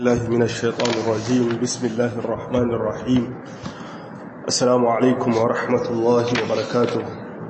الله من الشيطان الرجيم بسم الله الرحمن الرحيم السلام عليكم ورحمة الله وبركاته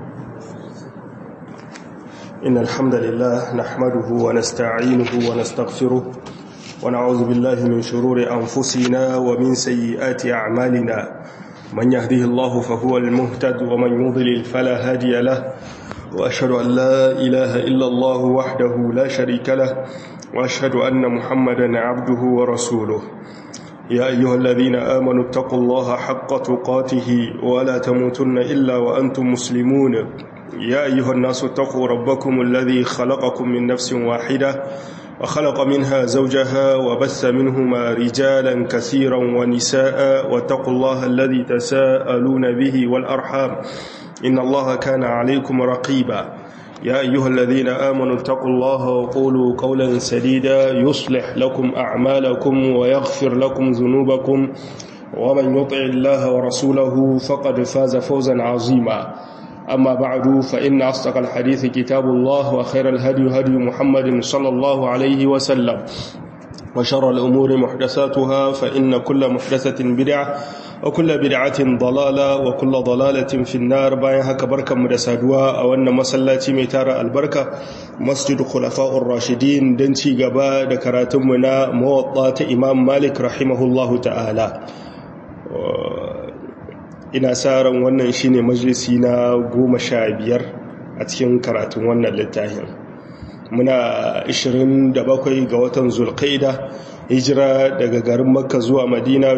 إن الحمد لله نحمده ونستعينه ونستغفره ونعوذ بالله من شرور أنفسنا ومن سيئات أعمالنا من يهده الله فهو المهتد ومن يضلل فلا هادي له وأشهد أن لا إله إلا الله وحده لا شريك له وأشهد أن محمدا عبده ورسوله يا أيها الذين آمنوا اتقوا الله حق تقاته ولا تموتن إلا وأنتم مسلمون يا أيها الناس اتقوا ربكم الذي خلقكم من نفس واحدة وخلق منها زوجها وبث منهما رجالا كثيرا ونساء واتقوا الله الذي تساءلون به والأرحام إن الله كان عليكم رقيبا يا أيها الذين آمنوا اتقوا الله وقولوا قولا سديدا يصلح لكم أعمالكم ويغفر لكم ذنوبكم ومن يطع الله ورسوله فقد فاز فوزا عظيما أما بعد فإن أصدق الحديث كتاب الله وخير الهدي هدي محمد صلى الله عليه وسلم وشر الأمور محدثاتها فإن كل محدثة بدعة وكل بدعة ضلالة وكل ضلالة في النار باين هكا بركة مدسادوا أو أن مسلاتي ميتار البركة مسجد خلفاء الراشدين دنتي قبا دكراتمنا موطات إمام مالك رحمه الله تعالى ina sa ran wannan shine majalisi na goma sha biyar a cikin karatun wannan littafin muna 27 ga watan zulqaida hijira daga garin makka zuwa madina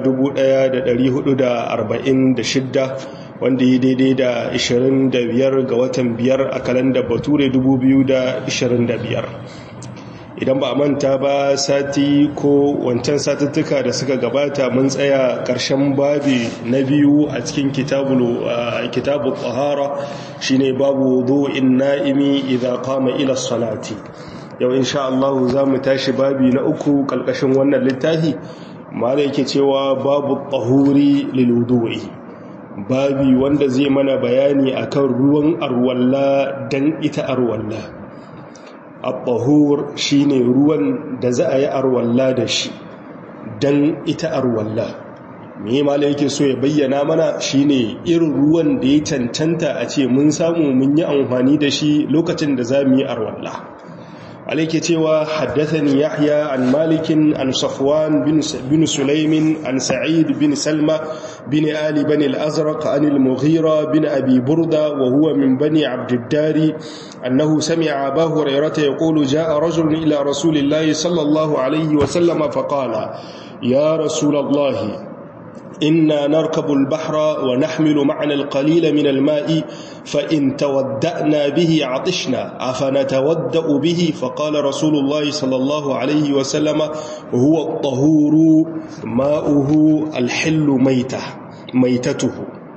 1446 wanda yi daidai da 25 ga watan biyar a kalandar bature 2025 idan ba a manta ba sati ko wancan satuttuka da suka gabata mun tsaya ƙarshen babi na biyu a cikin kitabu tsahara shine babu zuwa'in na'imi idan kama ila salati yau insha Allah za mu tashi babi na uku ƙalƙashin wannan littafi mala yake cewa babu tsahuri liludu'i babi wanda zai mana bayani akan ruwan arwalla don ita arwalla al-tahur shine ruwan da za a yi arwalla da shi dan ita arwalla me mala yake so ya bayyana mana shine irin ruwan da ya cancanta a ce mun samu mun yi amfani da shi lokacin da za mu yi arwalla alaike cewa haddathani yahya an malikin an safwan bin sulaimin an sa'id bin salma bin ali bani al-azraq an al-mughira bin abi burda wa huwa min bani abdiddari أنه سمع أبا هريرة يقول جاء رجل إلى رسول الله صلى الله عليه وسلم فقال يا رسول الله إنا نركب البحر ونحمل معنا القليل من الماء فإن تودأنا به عطشنا أفنتودأ به فقال رسول الله صلى الله عليه وسلم هو الطهور ماؤه الحل ميته ميتته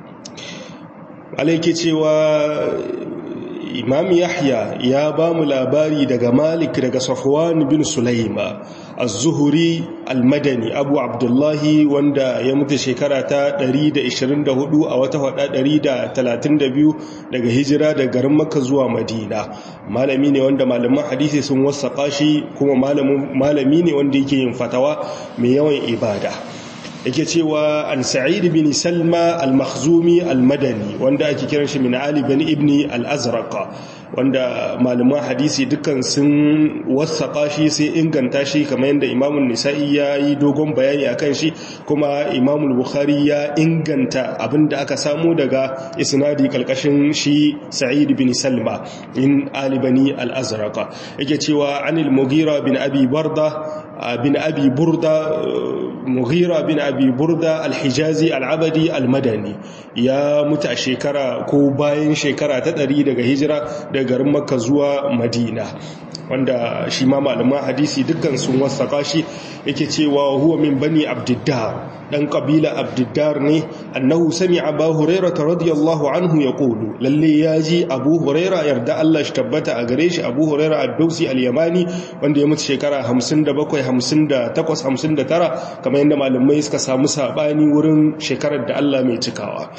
عليك تشوى imam yahya ya ba mu labari daga malik daga safwan bin sulaima az-zuhri al-madani abu abdullahi wanda ya mutu shekara ta 124 a wata hada 132 daga hijira daga garin makka zuwa madina malami ne wanda malaman hadisi sun wasaka shi kuma malami ne wanda yake yin fatawa mai yawan ibada yake cewa an sa'id bin salma al-makhzumi al-madani wanda ake kiran shi min ali bin ibni al-azraq wanda malaman hadisi dukkan sun wasaka shi sai inganta shi kamar yadda imamun nisa'i ya yi dogon bayani akan shi kuma imamul bukhari ya inganta abinda aka samu daga isnadi kalkashin shi sa'id bin salma in ali bani al-azraq yake cewa anil mughira bin abi barda bin abi burda mughira bin abi burda alhijazi al'abadi almadani ya mutu a shekara ko bayan shekara ta ɗari daga hijira daga garin makka zuwa madina wanda shi ma malaman hadisi dukkan sun wasaka shi yake cewa huwa min bani abdiddar dan kabila abdiddar ne annahu sami abu huraira radiyallahu anhu ya kulu lalle ya ji abu huraira yarda Allah shi tabbata a gare shi abu huraira ad-dausi al-yamani wanda ya mutu shekara 57 58 59 kamar yadda malamai suka samu sabani wurin shekarar da Allah mai cikawa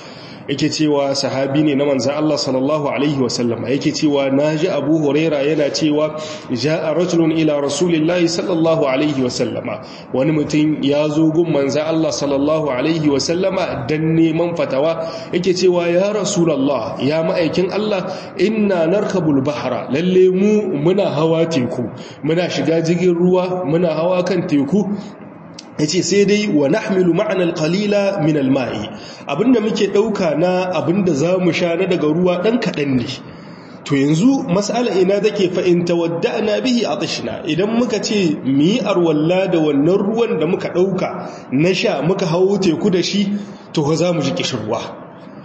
yake cewa sahabi ne na manzan Allah sallallahu alaihi wasallama yake cewa naji Abu Huraira yana cewa ja'a rajulun ila rasulillahi sallallahu alaihi wasallama wani mutum ya zo gun manzan Allah sallallahu alaihi wasallama dan neman fatawa yake cewa ya rasulullah ya ma'aikin Allah inna narkabul bahra lalle mu muna hawa teku muna shiga jirgin ruwa muna hawa kan teku yace sai dai wa nahmilu ma'ana alqalila min alma'i abinda muke dauka na abinda zamu sha na daga ruwa dan kadan ne to yanzu mas'ala ina take fa in tawadda'na bihi atishna idan muka ce mi arwalla da wannan ruwan da muka dauka na sha muka hawo teku da shi to za mu ji kishirwa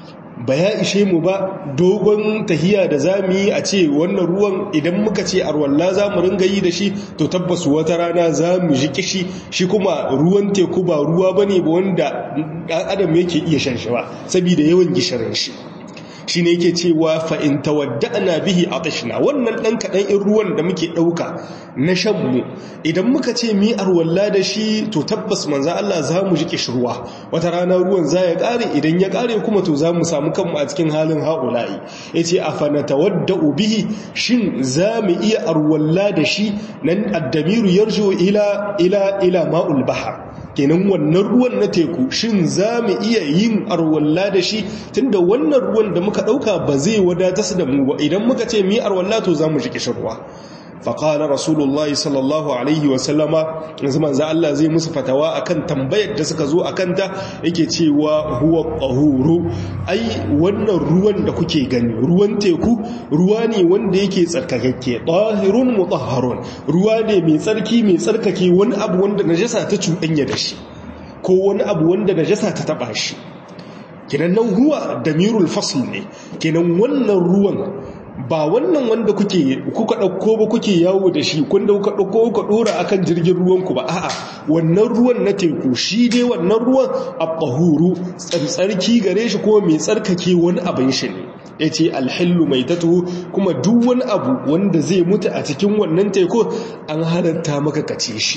ba ya ishe mu ba dogon tahiya da za mu yi a ce wannan ruwan idan muka ce arwalla za mu ringa yi da shi to tabbas wata rana za mu ji kishi shi kuma ruwan teku ba ruwa ba ne ba wanda ɗan adam yake iya shan shi ba saboda yawan gishirin shi shi ne yake cewa fa'in tawadda'ana bihi a tashina wannan ɗan kaɗan in ruwan da muke ɗauka na shanmu idan muka ce mi arwalla da shi to tabbas manza Allah za mu ji ƙishirwa wata rana ruwan za ya ƙare idan ya ƙare kuma to za mu samu kanmu a cikin halin haƙula'i ya ce a fanata wadda bihi shin za mu iya arwalla da shi nan addamiru yarjo ila ila ila ma'ul bahar kenan wannan ruwan na teku shin za mu iya yin arwalla da shi tunda wannan ruwan da muka ɗauka ba zai wadatar da mu ba idan muka ce mi arwalla to za mu ji kishirwa faƙalar rasulullah sallallahu alaihi wasallama yanzu manza Allah zai musu fatawa akan tambayar da suka zo a kanta yake cewa huwa ƙahuru ai wannan ruwan da kuke gani ruwan teku ruwa ne wanda yake tsarkakakke ɗahirun mutahharun ruwa ne mai tsarki mai tsarkake wani abu wanda najasa ta cuɗanya da shi ko wani abu wanda najasa ta taɓa shi kenan nan huwa damirul fasl ne kenan wannan ruwan ba wannan wanda kuke kuka dauko ba kuke yawo da shi kun da kuka dauko kuka dora akan jirgin ruwan ku ba a'a wannan ruwan na teku shi dai wannan ruwan at-tahuru tsarki gare shi ko mai tsarkake wani abin shi ne yace alhillu maitatu kuma duk wani abu wanda zai mutu a cikin wannan teku an halatta maka kace shi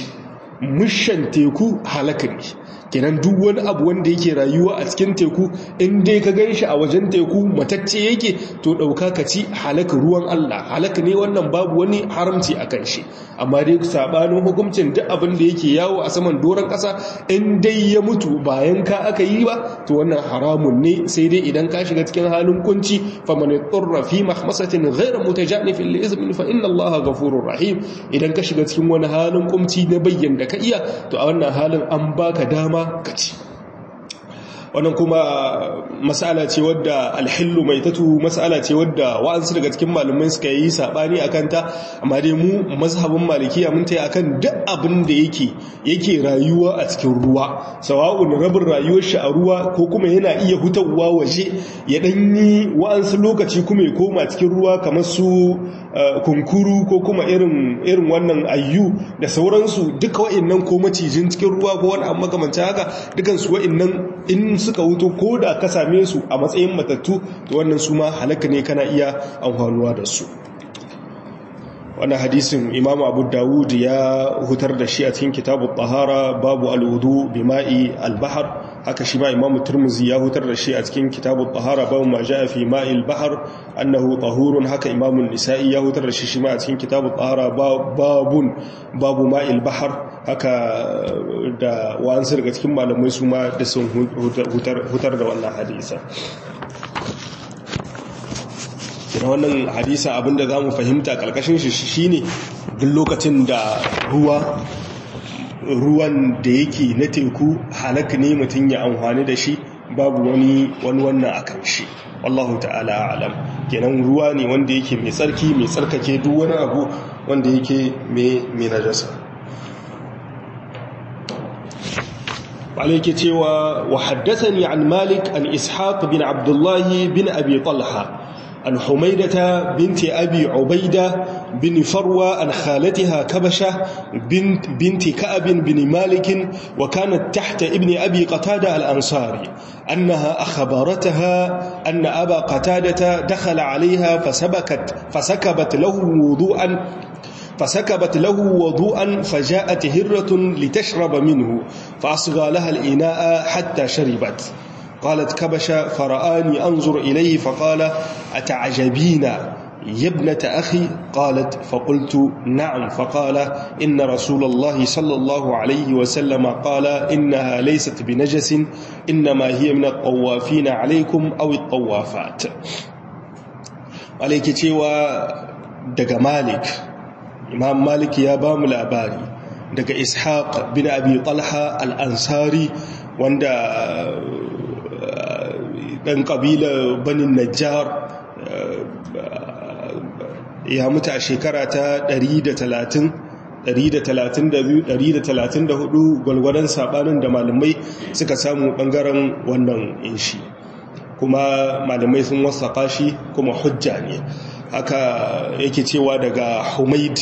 mushan teku halaka ne kenan duk wani abu wanda yake rayuwa a cikin teku in dai ka gan shi a wajen teku matacce yake to ɗauka ka ci halaka ruwan Allah halaka ne wannan babu wani haramci a kan shi amma dai sabanin hukuncin duk abin da yake yawo a saman doron ƙasa in dai ya mutu bayan ka aka yi ba to wannan haramun ne sai dai idan ka shiga cikin halin kunci faman turra fi mahmasatin ghayra mutajanifin li izmin fa inna Allah ghafurur rahim idan ka shiga cikin wani halin kumci na bayyana ka iya to a wannan halin an baka dama ka ci wannan kuma mas'ala ce wadda alhillu mai tatu mas'ala ce wadda wa'ansu daga cikin malumai suka yi sabani akan ta amma dai mu mazhabin malikiya mun tayi akan duk abin da yake yake rayuwa a cikin ruwa sawa'un rabin rayuwar shi a ruwa ko kuma yana iya hutawa waje ya danyi wa'ansu lokaci kuma ya koma cikin ruwa kamar su kunkuru ko kuma irin irin wannan ayyu da sauransu duka wa'annan ko macijin cikin ruwa ko wani abu makamancin haka dukan su wa'annan in suka wuto ko da ka same su a matsayin matattu to wannan su ma halaka ne kana iya amfanuwa da su wannan hadisin imam abu dawud ya hutar da shi a cikin kitabu tahara babu alwudu bima'i albahar haka shi ma imam turmuzi ya hutar da shi a cikin kitabu tahara babu ma ja'a fi ma'il bahar annahu tahurun haka imam nisa'i ya hutar da shi shi ma a cikin kitabu tahara babun babu ma'il bahar haka da wa'ansu daga cikin malamai su ma da sun hutar da wannan hadisa kina wannan hadisa abinda za mu fahimta kalkashin shi shine duk lokacin da ruwa ruwan da yake na teku halaka ne mutum ya amfani da shi babu wani wani wannan akan shi wallahu ta'ala alam kenan ruwa ne wanda yake mai tsarki mai tsarkake duk wani abu wanda yake mai mai najasa عليك تيوى وحدثني عن مالك عن إسحاق بن عبد الله بن أبي طلحة عن حميدة بنت أبي عبيدة بن فروة عن خالتها كبشة بنت, بنت كأب بن مالك وكانت تحت ابن أبي قتادة الأنصاري أنها أخبرتها أن أبا قتادة دخل عليها فسبكت فسكبت له وضوءا فسكبت له وضوءا فجاءت هرة لتشرب منه فأصغى لها الإناء حتى شربت قالت كبش فرآني أنظر إليه فقال أتعجبين يا ابنة أخي قالت فقلت نعم فقال إن رسول الله صلى الله عليه وسلم قال إنها ليست بنجس إنما هي من الطوافين عليكم أو الطوافات عليك تيوى دق مالك إمام مالك يا بام الأباري دق إسحاق بن أبي طلحة الأنصاري وند ɗan ƙabilar banin najjar ya mutu a shekara ta 130-132-134 gwalgwadon sabanin da malamai suka samu ɓangaren wannan inshi kuma malamai sun wasa shi kuma hujja ne haka yake cewa daga humaid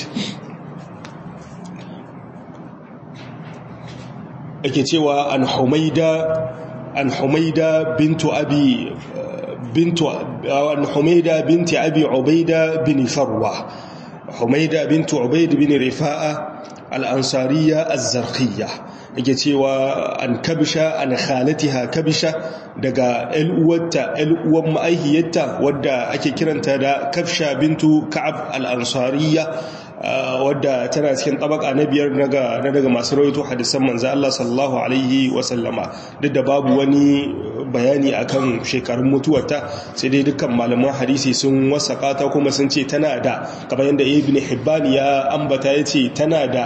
yake cewa an humaida an humaida bintu abi bintu an humaida binti abi ubaida bin farwa humaida bintu ubaid bin rifa'a al-ansariya az-zarqiyya yake cewa an kabisha an khalatiha kabisha daga uwarta uwan ma'aihiyarta wadda ake kiranta da kafsha bintu ka'ab al-ansariya wadda tana cikin tabaka na biyar na daga masu rawaito hadisan manzo Allah sallallahu alaihi wasallama duk da babu wani bayani akan shekarun mutuwarta sai dai dukkan malaman hadisi sun wasaka ta kuma sun ce tana da kamar yadda ibn hibban ya ambata yace tana da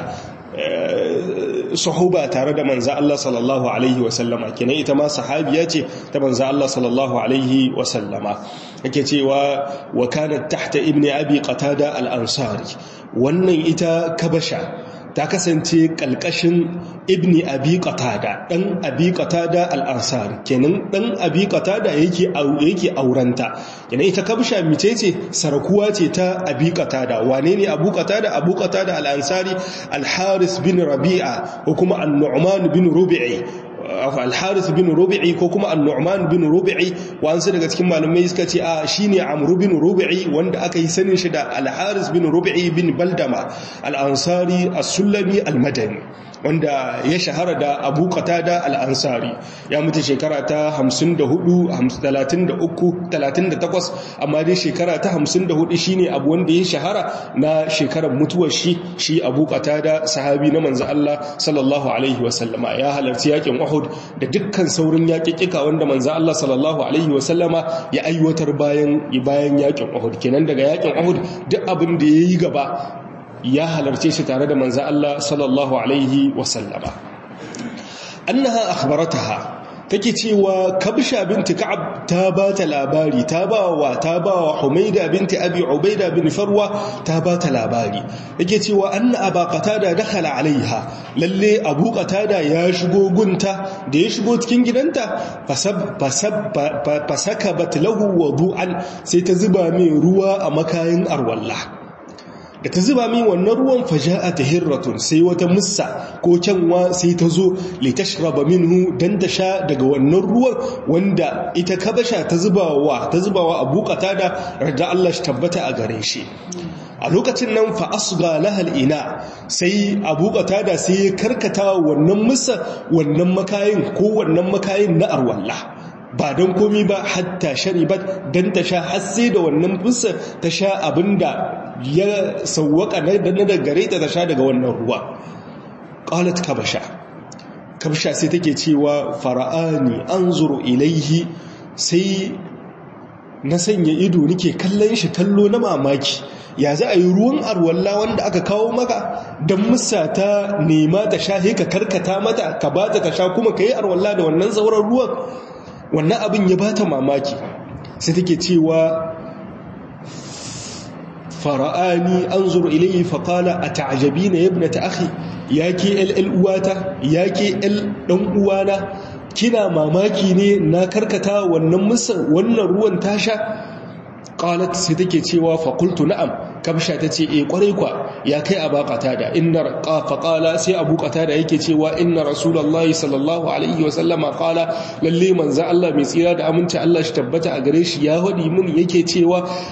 sahuba tare da manzo Allah sallallahu alaihi wasallama kenan ita ma sahabiya ce ta manzo Allah sallallahu alaihi wasallama yake cewa wa kanat tahta ibni abi qatada al-ansari wannan ita kabasha ta kasance kalkashin ibni abi qatada dan abi qatada al-ansari kenan dan abi qatada yake yake aurenta kenan ita kabsha mice ce sarakuwa ce ta abi qatada wane ne abu qatada abu qatada al-ansari al-haris bin rabi'a ko kuma an-nu'man bin rubi'i al-haris bin rubi'i ko kuma an-nu'man bin rubi'i wansu daga cikin malamai suka ce a shine amru bin rubi'i wanda aka yi sanin shi da al-haris bin rubi'i bin baldama al-ansari as-sulami al-madani wanda ya shahara da abu qatada al-ansari ya mutu shekara ta 54 33 38 amma dai shekara ta 54 shine abu wanda ya shahara na shekarar mutuwar shi shi abu qatada sahabi na manzo Allah sallallahu alaihi wasallama ya halarci yakin Uhud da dukkan saurin yaƙiƙika wanda manzo Allah sallallahu alaihi wasallama ya aiwatar bayan bayan yakin Uhud kenan daga yakin Uhud duk abin da yayi gaba ya halarce shi tare da manzo Allah sallallahu alaihi wasallama annaha akhbarataha take cewa kabsha binti ka'ab ta ba ta labari ta ba wa ta ba wa humaida binti abi ubaida bin farwa ta ba ta labari yake cewa anna aba qatada dakhala alaiha lalle abu qatada ya shigo gunta da ya shigo cikin gidanta fasab fasab fasakabat lahu wudu'an sai ta zuba mai ruwa a makayin arwallah da ta zuba min wannan ruwan faja'a ta hirratun sai wata mussa ko kyanwa sai ta zo litashraba minhu dan ta sha daga wannan ruwan wanda ita kabasha ta zubawa ta zubawa abu qatada radda Allah shi tabbata a gare shi a lokacin nan fa asga lahal ina sai abu qatada sai ya karkata wannan mussa wannan makayin ko wannan makayin na arwallah ba don komi ba hatta sharibat don ta sha hasse da wannan fusa ta sha abinda ya sauwaka na da gare ta ta sha daga wannan ruwa qalat kabasha kabasha sai take cewa fara'ani anzuru ilaihi sai na sanya ido nake kallon shi kallo na mamaki ya za a yi ruwan arwalla wanda aka kawo maka don musa ta nema ta sha ka karkata mata ka ba ta sha kuma ka yi arwalla da wannan sauran ruwan wannan abin ya bata mamaki sai take cewa fara'ani an zuru ilayi faƙala a ta'ajabi na yabna ta akhi ya ke ll uwata ya ke l ɗan uwana kina mamaki ne na karkata wannan musa wannan ruwan tasha qalat sai take cewa fa qultu na'am kabsha tace eh kwarai kwa ya kai aba qatada inna fa qala sai abu qatada yake cewa inna rasulullahi sallallahu alaihi wa sallama qala lalle manzo Allah mai tsira da aminci Allah shi tabbata a gare shi ya hadi mun yake cewa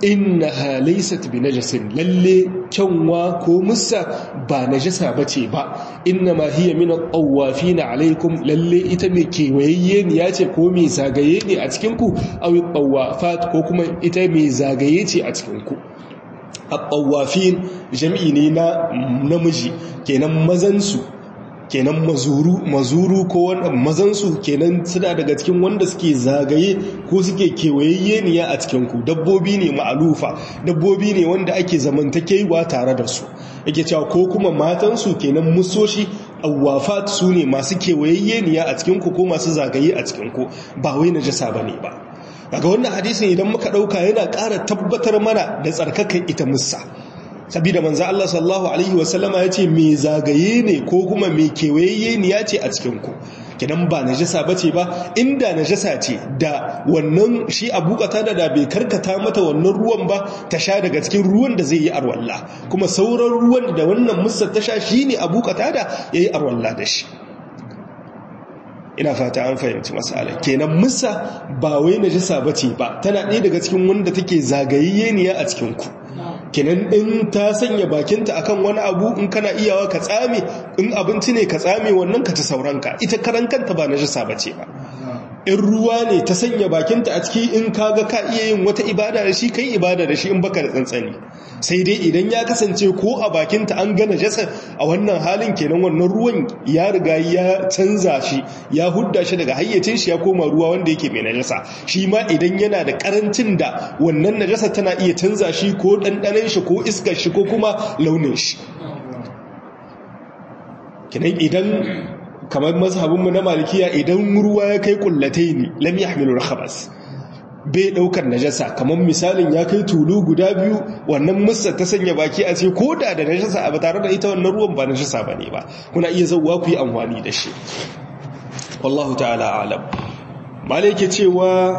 innaha laysat bi najasin lalle kyanwa ko musa ba najasa bace ba innama hiya min at-tawafin alaikum lalle ita mai kewayayye ne yace ko mai zagaye ne a cikin ku aw tawafat ko kuma ita mai zagaye ce a cikin ku at-tawafin jami'i ne na namiji kenan mazan su kenan mazuru mazuru ko wannan mazansu kenan suna daga cikin wanda suke zagaye ko suke kewayayyeniya a cikin ku dabbobi ne ma'alufa dabbobi ne wanda ake zamantakewa tare da su yake cewa ko kuma matansu kenan musoshi awafat su ne masu kewayayyeniya a cikin ku ko masu zagaye a cikin ku ba wai najasa bane ba daga wannan hadisin idan muka dauka yana ƙara tabbatar mana da tsarkakan ita musa sabida manzo Allah sallallahu alaihi wasallama yace me zagaye ne ko kuma me kewayeye ne yace a cikin ku kidan ba najasa bace ba inda najasa ce da wannan shi Abu Qatada da bai karkata mata wannan ruwan ba ta sha daga cikin ruwan da zai yi arwalla kuma sauran ruwan da wannan musa ta sha shine Abu Qatada yayi arwalla da shi ina fata an fahimci masala kenan musa ba wai najasa bace ba tana ɗaya daga cikin wanda take zagayayye ne a cikin ku kenan in ta sanya bakinta akan wani abu in kana iyawa ka tsame in abinci ne ka tsame wannan ka ta sauranka ita karan kanta ba najasa bace ba in ruwa ne ta sanya bakinta a ciki in kaga ka iya yin wata ibada da shi kai ibada da shi in baka da tsantsani sai dai idan ya kasance ko a bakinta an gana jasa a wannan halin kenan wannan ruwan ya riga ya canza shi ya hudda shi daga hayyacin shi ya koma ruwa wanda yake mai najasa shi ma idan yana da karancin da wannan najasa tana iya canza shi ko ɗanɗanen shi ko iskar shi ko kuma launin shi kenan idan kamar mazhabinmu na malikiya idan ruwa ya kai kullatai ne lam yahmilu khabas bai daukar najasa kamar misalin ya kai tulu guda biyu wannan musa ta sanya baki a ce ko da da najasa a tare da ita wannan ruwan ba najasa bane ba kuna iya zauwa ku yi amfani da shi wallahu ta'ala alam malike cewa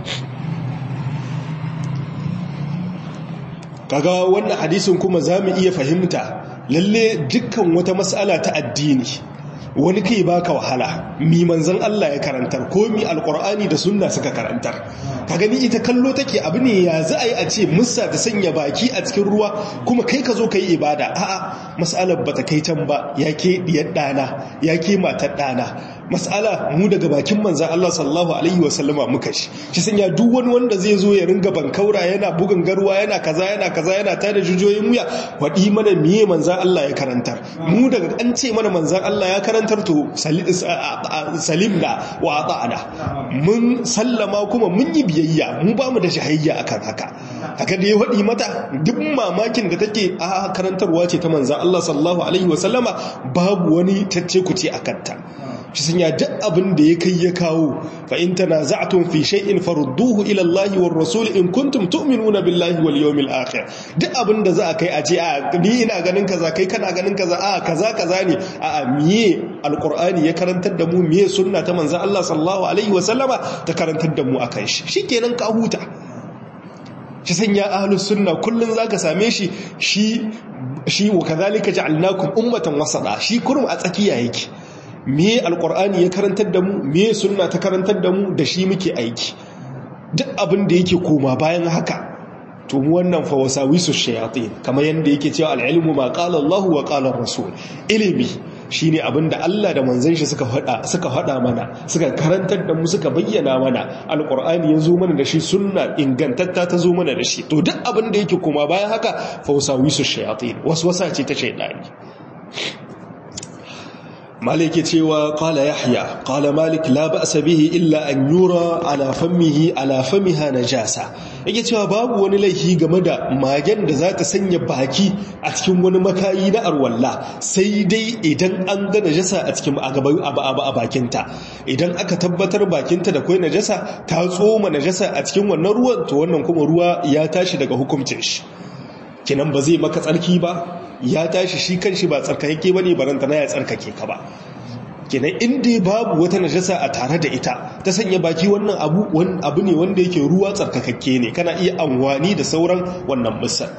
kaga wannan hadisin kuma zamu iya fahimta lalle dukkan wata mas'ala ta addini wani kai baka wahala mi manzon Allah ya karantar ko mi alqur'ani da sunna suka karantar ka gani ita kallo take abu ne ya za a yi a ce musa ta sanya baki a cikin ruwa kuma kai ka zo ka yi ibada a'a mas'alar bata kai can ba ya ke diyar dana ya ke matar dana mas'ala mu daga bakin manzon Allah sallallahu alaihi wasallama muka shi shi sanya duk wani wanda zai zo ya ringa bankaura yana bugun garwa yana kaza yana kaza yana tada jujoyin muya wadi mana miye manzon Allah ya karantar mu daga an ce mana manzon Allah ya karantar to salimna wa ata'ana mun sallama kuma mun yi biyayya mu ba mu da shahayya akan haka haka da ya wadi mata duk mamakin da take a karantarwa ce ta manzon Allah sallallahu alaihi wasallama babu wani tacce kuce akan ta shi sun ya duk abin da ya kai ya kawo fa in tanaza'tum fi shay'in farudduhu ila Allah war rasul in kuntum tu'minuna billahi wal yawmil akhir duk abin da za a kai a ce a ni ina ganin kaza kai kana ganin kaza a kaza kaza ne a miye alqur'ani ya karantar da mu miye sunna ta manzo Allah sallallahu alaihi wa sallama ta karantar da mu akan shi shikenan ka huta shi sanya ahlus sunna kullun zaka same shi shi shi wa kadhalika ja'alnakum ummatan wasata shi kurum a tsakiya yake me alkur'ani ya karantar da mu me sunna ta karantar da mu da shi muke aiki duk abin da yake koma bayan haka to mu wannan fa wasawisu shayatin kamar yanda yake cewa al-ilmu ma qala Allah wa qala rasul ilimi shine abin da Allah da manzon shi suka faɗa suka faɗa mana suka karantar da mu suka bayyana mana alkur'ani ya zo mana da shi sunna ingantatta ta zo mana da shi to duk abin da yake koma bayan haka fa wasawisu shayatin waswasa ce ta shaydani malik ya cewa qala yahya qala malik la ba'sa bihi illa an yura ala fammihi ala famiha najasa yake cewa babu wani laifi game da magen da za ta sanya baki a cikin wani makayi na arwalla sai dai idan an ga najasa a cikin abu a bakinta idan aka tabbatar bakinta da kai najasa ta tsoma najasa a cikin wannan ruwan to wannan kuma ruwa ya tashi daga hukuncin shi kinan ba zai maka tsarki ba ya tashi shi kan shi ba tsarkake ba ne baranta na ya tsarkake ka ba kenan inda babu wata najasa a tare da ita ta sanya baki wannan abu abu ne wanda yake ruwa tsarkakakke ne kana iya amfani da sauran wannan misal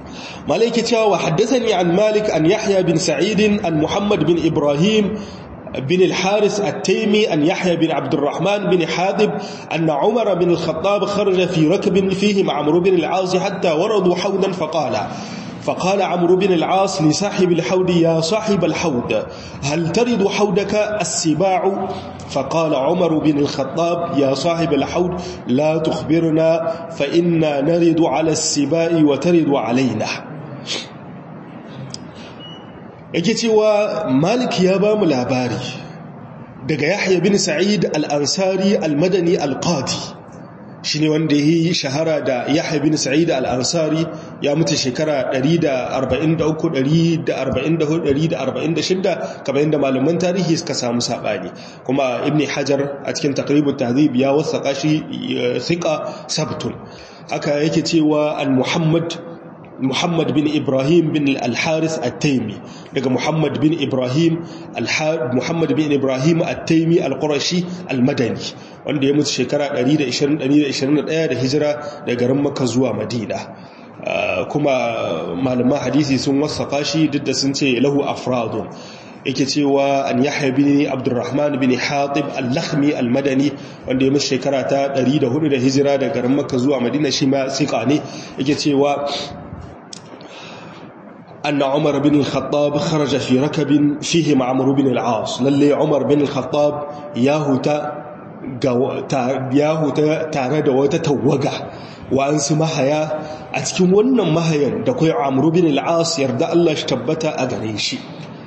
malaiki cewa wa haddathani an malik an yahya bin sa'id an muhammad bin ibrahim بن الحارث التيمي أن يحيى بن عبد الرحمن بن حاذب أن عمر بن الخطاب خرج في ركب فيه مع عمرو بن العاص حتى وردوا حوضا فقال فقال عمرو بن العاص لصاحب الحوض يا صاحب الحوض هل ترد حوضك السباع فقال عمر بن الخطاب يا صاحب الحوض لا تخبرنا فإنا نرد على السباء وترد علينا yake cewa malik ya ba mu labari daga yahya bin sa'id al-ansari al-madani al-qadi shi ne wanda ya yi shahara da yahya bin sa'id al-ansari ya mutu shekara 143-144-146 kamar yadda malaman tarihi suka samu saɓani kuma ibn hajar a cikin takribun tahzib ya wasa shi thika sabtun haka yake cewa al-muhammad Muhammad bin Ibrahim bin Al-Haris At-Taimi daga Muhammad bin Ibrahim Muhammad bin Ibrahim At-Taimi Al-Qurashi Al-Madani wanda ya mutu shekara 120-121 da hijira daga garin Makka zuwa Madina kuma malaman hadisi sun wasaka shi duk da sun ce lahu afradun yake cewa an yahya bin abdurrahman bin hatib al-lakhmi al-madani wanda ya mutu shekara ta 104 da hijira daga garin Makka zuwa Madina shi ma sika ne yake cewa أن عمر بن الخطاب خرج في ركب فيه مع عمرو بن العاص للي عمر بن الخطاب ياهوتا yahuta tare da wata tawaga wa'ansu mahaya a cikin wannan mahayan da kai amru bin al'as yarda Allah shi tabbata a gare shi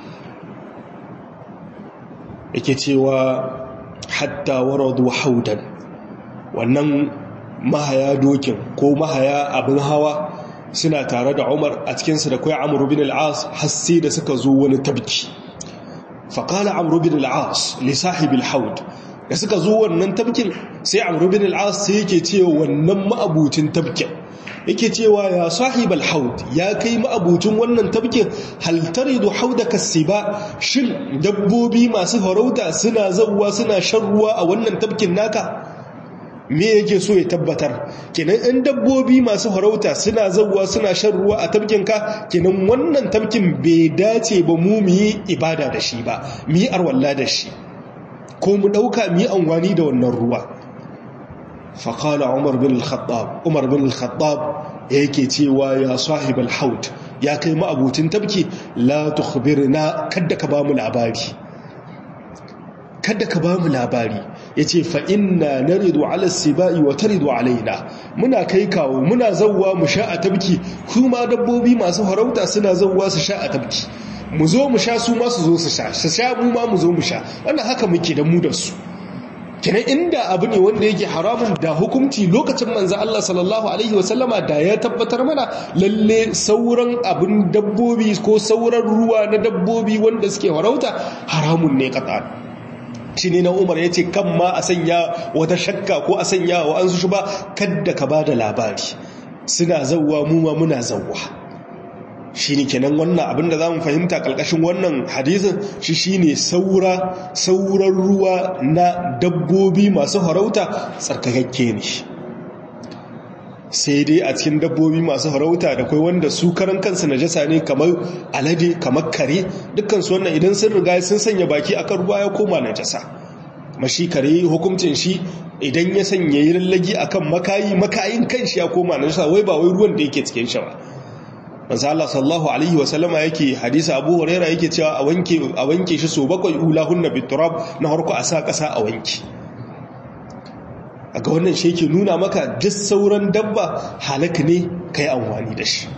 yake cewa hatta waradu haudan wannan mahaya dokin ko mahaya abin hawa suna tare da umar a cikinsu da kai amuru bin al'as hassi da suka zo wani tabki faƙala amuru bin al'as lissahibil haud da suka zo wannan tabkin sai amuru bin al'as sai yake cewa wannan ma'abucin tabkin yake cewa ya sahibal haud ya kai ma'abucin wannan tabkin haltari da hauda ba shin dabbobi masu farauta suna zauwa suna shan ruwa a wannan tabkin naka me yake so ya tabbatar kenan in dabbobi masu farauta suna zauwa suna shan ruwa a tabkinka kenan wannan tabkin bai dace ba mu mu yi ibada da shi ba mu yi arwalla da shi ko mu ɗauka mu yi amfani da wannan ruwa faƙala umar bin al-khattab umar bin al-khattab yake cewa ya sahib al-haut ya kai ma'abucin tabki la tukhbirna kadda ka ba mu labari kada ka ba mu labari ya ce fa'inna na rido alasiba'i wa ta rido alaina muna kai kawo muna zauwa mu sha a tabki kuma dabbobi masu harauta suna zauwa su sha a tabki mu zo mu sha su masu zo su sha su sha mu ma mu zo mu sha wannan haka muke da mu da su kinan inda abu ne wanda yake haramun da hukunci lokacin manzo Allah sallallahu alaihi wasallama da ya tabbatar mana lalle sauran abin dabbobi ko sauran ruwa na dabbobi wanda suke harauta haramun ne kata shi ne na umar ya ce kan ma a sanya wata shakka ko a sanya wa an su ba kadda ka ba da labari suna zauwa mu ma muna zauwa shi ne kenan wannan abinda za mu fahimta ƙarƙashin wannan hadisin shi shi ne sauran ruwa na dabbobi masu harauta tsarkakakke ne sai dai a cikin dabbobi masu harauta da kai wanda su karan kansu najasa ne kamar alade kamar kare dukkansu wannan idan sun riga sun sanya baki akan ruwa ya koma najasa mashi kare hukuncin shi idan ya sanya yi lallagi akan makayi makayin kanshi ya koma najasa wai ba wai ruwan da yake cikin shi ba manzo Allah sallallahu alaihi wa sallama yake hadisi Abu Huraira yake cewa a wanke a wanke shi so bakwai ulahunna biturab na harko a sa kasa a wanke aga wannan shi ke nuna maka duk sauran dabba halaka ne kai amfani da shi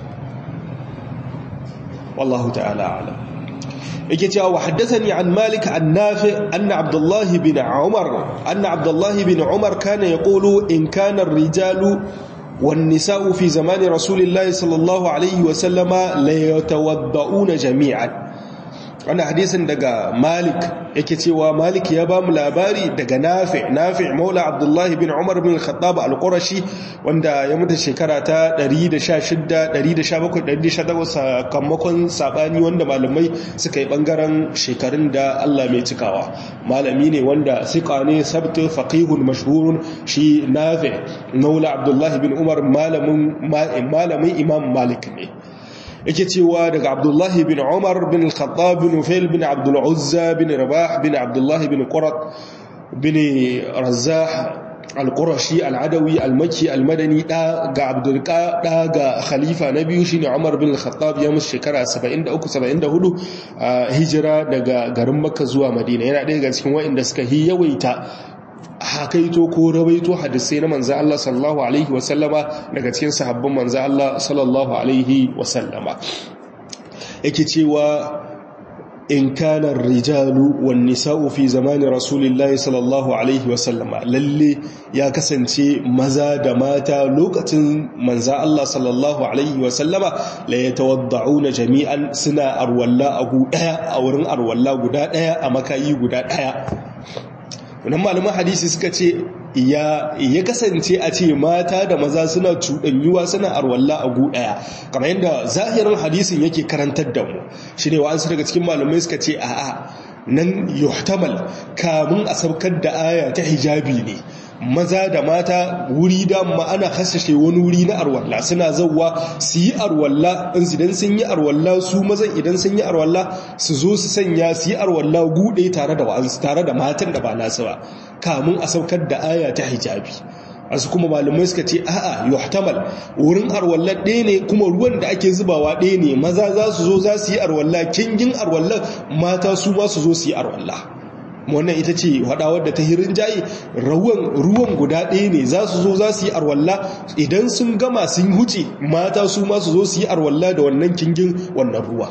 wallahu ta'ala alam yake cewa wa haddathani an malik an nafi anna abdullah bin umar anna abdullah bin umar kana yaqulu in kana ar-rijalu wan nisa'u fi zamani rasulillahi sallallahu alaihi wa sallama la yatawadda'una jami'an wannan hadisin daga malik yake cewa malik ya ba mu labari daga nafi nafi maula abdullahi bin umar bin khattab al-qurashi wanda ya mutu shekara ta 116 117 118 sakamakon sabani wanda malamai suka yi bangaren shekarun da Allah mai cikawa malami ne wanda sika ne sabtu faqihun mashhurun shi nafi maula abdullahi bin umar malamin malamin imam malik ne yake cewa daga abdullahi bin umar bin al-khattab bin ufail bin abdul uzza bin rabah bin abdullahi bin qurat bin razzah al-qurashi al-adawi al-makki al-madani da ga abdul da ga khalifa na biyu shine umar bin al-khattab ya musu shekara 73 74 a hijira daga garin makka zuwa madina yana ɗaya daga cikin waɗanda suka yi yawaita hakaito ko rawaito hadisai na manzo Allah sallallahu alaihi wasallama daga cikin sahabban manzo Allah sallallahu alaihi wasallama yake cewa in kana rijalu wan nisa'u fi zamani rasulillahi sallallahu alaihi wasallama lalle ya kasance maza da mata lokacin manzo Allah sallallahu alaihi wasallama la yatawadda'una jami'an suna arwalla a gu daya a wurin arwalla guda daya a makayi guda daya wannan malaman hadisi suka ce ya kasance a ce mata da maza suna cuɗanyuwa suna arwalla a gu ɗaya kamar yadda zahirin hadisin yake karantar da mu shi ne wa'ansu daga cikin malamai suka ce a'a nan yuhtamal kamun a saukar da aya ta hijabi ne maza da mata wuri da ma'ana hasashe wani wuri na arwalla suna zauwa su yi arwalla idan sun yi arwalla su mazan idan sun yi arwalla su zo su sanya su yi arwalla gude tare da wa'ansu tare da matan da ba nasu ba kamun a saukar da aya ta hijabi asu kuma malamai suka ce a'a yuhtamal wurin arwalla ɗaya ne kuma ruwan da ake zubawa ɗaya ne maza za su zo za su yi arwalla kingin arwalla mata su ma su zo su yi arwalla wannan ita ce haɗawar da ta hirin jayi ruwan guda ɗaya ne za su zo za su yi arwalla idan sun gama sun huce mata su ma su zo su yi arwalla da wannan kingin wannan ruwa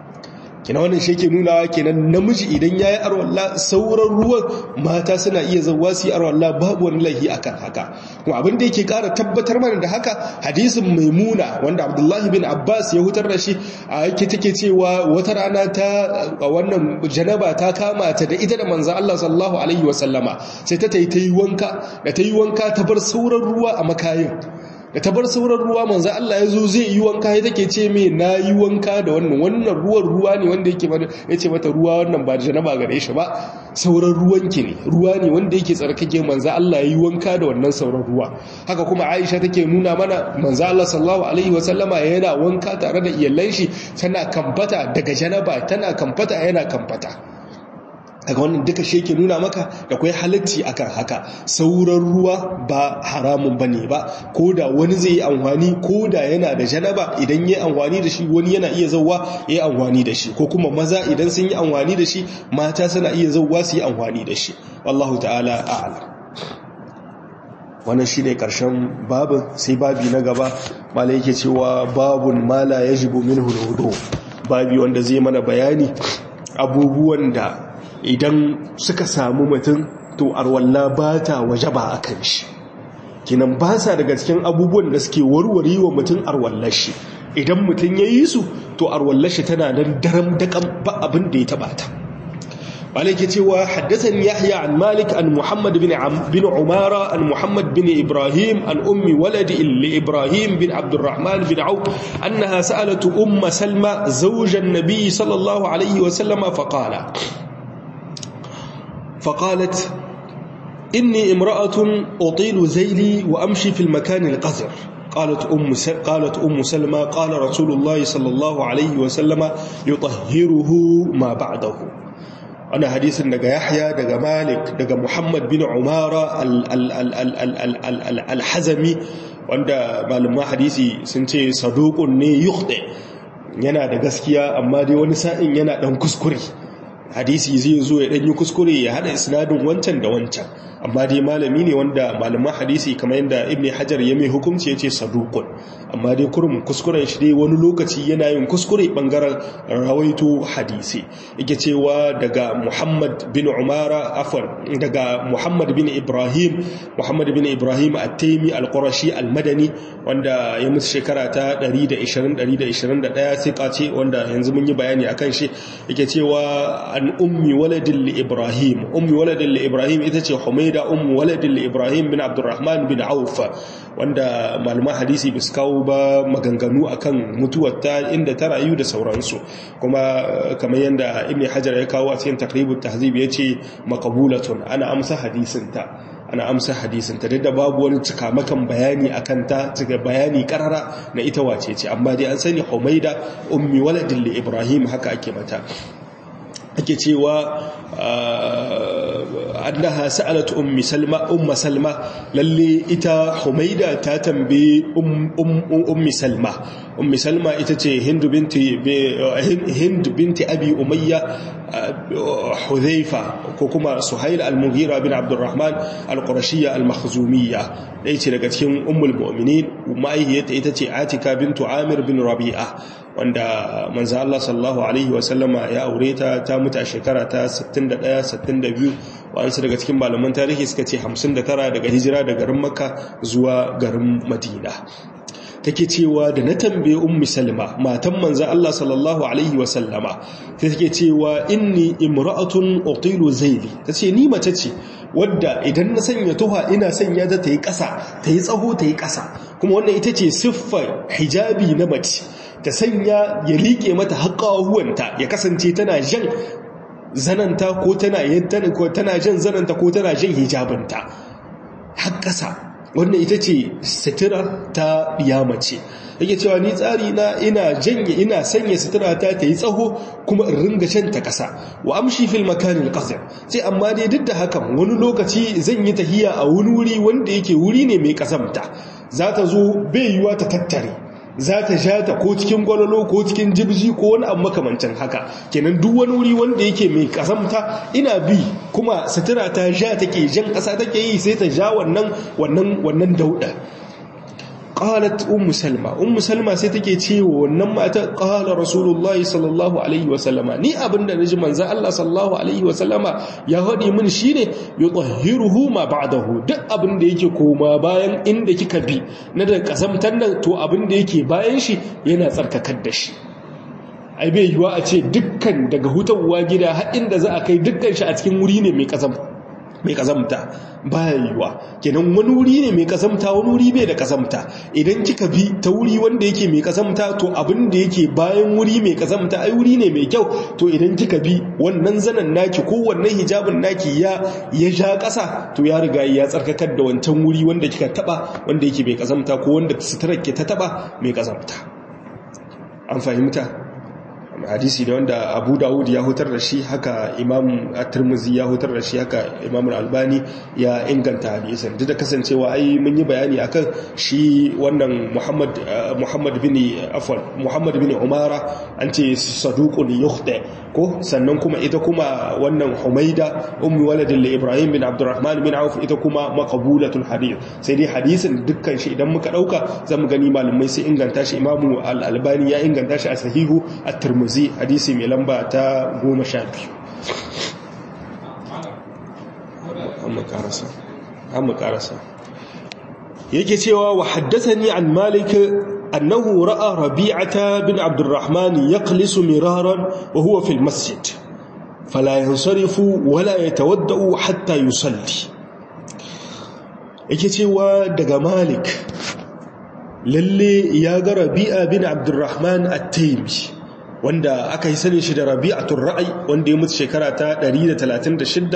kina wannan shi ke nunawa kenan namiji idan ya yi arwalla sauran ruwan mata suna iya zauwa su yi arwalla babu wani laihi akan haka kuma abin da yake kara tabbatar mana da haka hadisin maimuna wanda abdullahi bin abbas ya hutar da shi a yake take cewa wata rana ta wannan janaba ta kama ta da ita da manzan allah sallallahu alaihi wasallama sai ta ta yi wanka da ta yi wanka ta bar sauran ruwa a makayin da ta bar sauran ruwa manzo Allah ya zo zai yi wanka ya take ce me na yi wanka da wannan wannan ruwan ruwa ne wanda yake bada ya ce mata ruwa wannan ba janaba gare shi ba sauran ruwan ki ne ruwa ne wanda yake tsarkake manzo Allah ya yi wanka da wannan sauran ruwa haka kuma Aisha take nuna mana manzo Allah sallallahu alaihi wasallama yana wanka tare da iyalan shi tana kamfata daga janaba tana kamfata yana kamfata daga wannan duka shi yake nuna maka da kwai halatti akan haka sauran ruwa ba haramun bane ba ko da wani zai yi amfani ko da yana da janaba idan yi amfani da shi wani yana iya zauwa ya yi amfani da shi ko kuma maza idan sun yi amfani da shi mata suna iya zauwa su yi amfani da shi wallahu ta'ala a'lam wannan shine karshen babin sai babi na gaba mala yake cewa babun mala yajibu minhu al babi wanda zai mana bayani abubuwan da idan suka samu mutum to arwalla ba ta waje ba a kan shi kinan ba sa daga cikin abubuwan da suke warware wa mutum arwallar shi idan mutum ya yi su to arwallar shi tana nan daram daƙan ba abin da ya taɓa ta malaki cewa haddathan yahya an malik an muhammad bin bin umara an muhammad bin ibrahim an ummi waladi li ibrahim bin abdurrahman bin auf annaha sa'alat umma salma zawjan nabiy sallallahu alaihi wa sallama faqala فقالت إني امرأة أطيل ذيلي وأمشي في المكان القذر قالت أم, قالت أم سلمة قال رسول الله صلى الله عليه وسلم يطهره ما بعده أنا حديث دقى يحيى دقى مالك دقى محمد بن عمارة الحزمي وعند معلومة حديثي سنتي صدوق يخطئ yana da gaskiya amma dai wani sa'in yana dan kuskure hadisi zai zo ya ɗanyi kuskure ya haɗa isnadin wancan da wancan amma dai malami ne wanda malaman hadisi kamar yadda ibn hajar ya mai hukunci ya ce sadukun amma dai kurum kuskuren shi dai wani lokaci yana yin kuskure ɓangaren rawaito hadisi yake cewa daga muhammad bin umara afon daga muhammad bin ibrahim muhammad bin ibrahim at-taimi al-qurashi al-madani wanda ya mutu shekara ta 120-121 sai ce wanda yanzu mun yi bayani akan shi yake cewa an ummi waladin li ibrahim ummi waladin li ibrahim ita ce humaida ummi waladin li ibrahim bin abdurrahman bin auf wanda malaman hadisi bis kawo ba maganganu akan mutuwarta inda ta rayu da sauransu kuma kamar yadda ibn hajar ya kawo a cikin takribut tahzib yace maqbulatun ana amsa hadisinta ana amsa hadisin ta da babu wani cikamakan bayani akan ta cika bayani karara na ita wace ce amma dai an sani Humaida ummi waladin li Ibrahim haka ake mata ake cewa annaha sa'alat ummi salma umma salma lalle ita humaida ta tambaye ummi salma ummi salma ita ce hind binti hind binti abi umayya hudhaifa ko kuma suhail al-mughira bin abdurrahman al-qurashiyya al-makhzumiyya dai ce daga cikin ummul mu'minin ma'aihiyarta ita ce atika bintu amir bin rabi'a wanda manzo Allah sallallahu alaihi wasallama ya aure ta ta mutu a shekara ta 61 62 wa'ansu daga cikin malaman tarihi suka ce 59 daga hijira da garin Makka zuwa garin Madina take cewa da na tambaye ummi salma matan manzo Allah sallallahu alaihi wasallama sai take cewa inni imra'atun utilu zaili tace ni mace ce wadda idan na sanya tuha ina sanya ta tayi ƙasa tayi tsaho tayi ƙasa kuma wannan ita ce siffar hijabi na mace ta sanya ya liƙe mata haƙahuwanta ya kasance tana jan zananta ko tana tana jan zananta ko tana jan hijabinta har ƙasa wannan ita ce sutura ta mace yake cewa ni tsari na ina janye ina sanya sutura ta ta yi tsaho kuma in ringa can ta ƙasa wa amshi fil makanin qasir sai amma dai duk da hakan wani lokaci zan yi tahiya a wani wuri wanda yake wuri ne mai ƙasamta za ta zo bai yiwa ta tattare za ta sha ta ko cikin gwalolo ko cikin jibji ko wani abu makamancin haka kenan duk wani wuri wanda yake mai kasamta ina bi kuma sutura ta sha take jan ƙasa take yi sai ta sha wannan wannan wannan dauda qalat ummu salma ummu salma sai take cewa wannan mata qala rasulullahi sallallahu alaihi wa sallama ni abinda naji manzo Allah sallallahu alaihi wa sallama ya hadi mini shine yutahhiruhu ma ba'dahu duk abinda yake koma bayan inda kika bi na da kasamtar nan to abinda yake bayan shi yana tsarkakar da shi ai bai yiwa a ce dukkan daga hutawa gida har inda za a kai dukkan shi a cikin wuri ne mai kasam mai kazamta baya yiwa kenan wani wuri ne mai kazamta wani wuri bai da kazamta idan kika bi ta wuri wanda yake mai kazamta to abin da yake bayan wuri mai kazamta ai wuri ne mai kyau to idan kika bi wannan zanen naki ko wannan hijabin naki ya ya ja ƙasa to ya riga ya tsarkakar da wancan wuri wanda kika taba wanda yake mai kazamta ko wanda suturar ke ta taba mai kazamta an fahimta hadisi da wanda abu dawud ya hutar da shi haka imam at-tirmidhi ya hutar da shi haka imam al-albani ya inganta hadisin duk da kasancewa ai mun yi bayani akan shi wannan muhammad muhammad bin afwan muhammad bin umara an ce saduqun yukhta ko sannan kuma ita kuma wannan humaida ummi waladin li ibrahim bin abdurrahman bin auf ita kuma maqbulatul hadith sai dai hadisin dukkan shi idan muka dauka zamu gani malamai sai inganta shi imamu al-albani ya inganta shi a sahihu at-tirmidhi tirmizi hadisi mai lamba ta goma sha biyu an karasa yake cewa wa haddasani an malik annahu ra'a rabi'ata bin abdurrahman yaqlisu miraran wa huwa fil masjid fala yansarifu wala yatawaddau hatta yusalli yake cewa daga malik lalle ya ga rabi'a bin abdurrahman at-taymi wanda aka yi sani shi da rabi'atul ra'ayi wanda ya mutu shekara ta 136